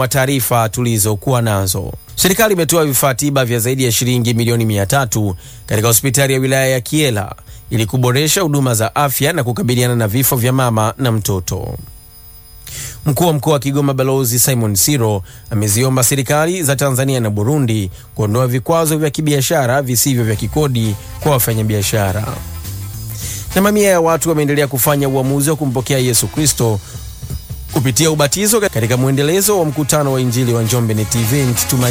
mwa taarifa tulizokuwa nazo. Serikali imetoa vifaa tiba vya zaidi ya shilingi milioni mia tatu katika hospitali ya wilaya ya Kiela ili kuboresha huduma za afya na kukabiliana na vifo vya mama na mtoto. Mkuu wa mkoa wa Kigoma Balozi Simon Siro ameziomba serikali za Tanzania na Burundi kuondoa vikwazo vya kibiashara visivyo vya kikodi kwa wafanyabiashara. Na mamia ya watu wameendelea kufanya uamuzi wa kumpokea Yesu Kristo kupitia ubatizo katika mwendelezo wa mkutano wa Injili wa Njombe Net Event Tumaini